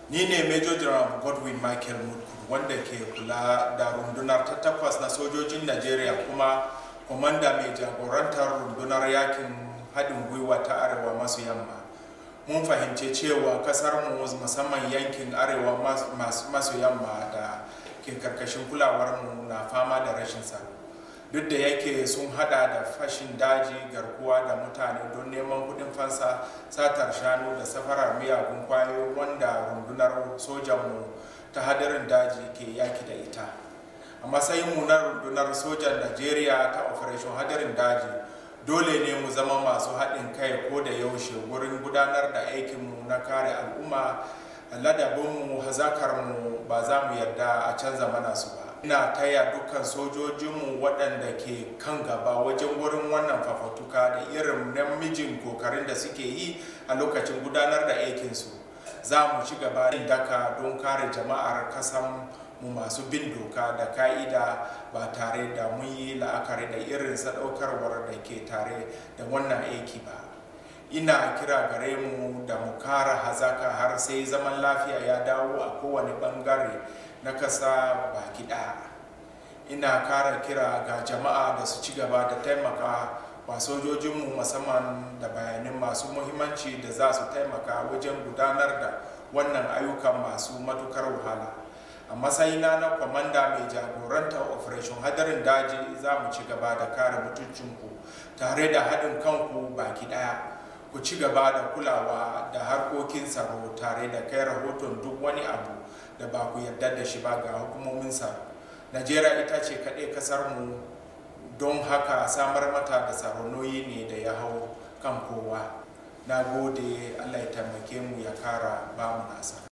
ni ne major general godwin michael mutkur wanda ke kula da rundunar ta takwas na sojojin najeriya kuma kwamanda mai jagorantar rundunar yakin haɗin gwiwa ta arewa masu yamma mun fahimci cewa kasarmu musamman yankin arewa masu yamma da ke karkashin kulawarmu na fama da rashin tsaro duk da yake sun hada da fashin daji garkuwa da mutane don neman kudin fansa satar shanu da safarar miyagun kwayoyi wanda rundunar sojanmu ta hadarin daji ke yaki da ita a matsayinmu na rundunar sojan najeriya ta operation hadarin daji dole ne mu zama masu haɗin kai ko da yaushe wurin gudanar da aikinmu na kare al'umma ladabinmu hazakarmu ba za mu yarda a canza mana su ba ina taya dukkan sojojinmu waɗanda ke kan gaba wajen wurin wannan fafatuka da irin namijin kokarin da suke yi a lokacin gudanar da aikinsu za mu ci gaba da daka don kare jama'ar kasan mu masu bin doka da ka'ida ba tare da mun yi la'akari da irin sadaukarwar da ke tare da wannan aiki ba ina kira gare mu da mu kara hazaka har sai zaman lafiya ya dawo a kowane bangare na kasa baki ɗaya ina kara kira ga jama'a da su ci gaba da taimaka wa sojojinmu musamman da bayanin masu muhimmanci da za su taimaka wajen gudanar da wannan ayyukan masu matukar wahala a matsayina na kwamanda mai jagorantar operation hadarin daji za mu ci gaba da kare mutuncinku tare da haɗin kanku baki ɗaya ku ci gaba da kulawa da harkokin tsaro tare da kai rahoton duk wani abu da ba ku yarda da shi ba ga hukumomin tsaro najeriya ita ce kaɗai kasar mu don haka samar mata da tsaro noyi ne da ya hau kan kowa na gode allah ya taimake mu ya kara ba mu nasara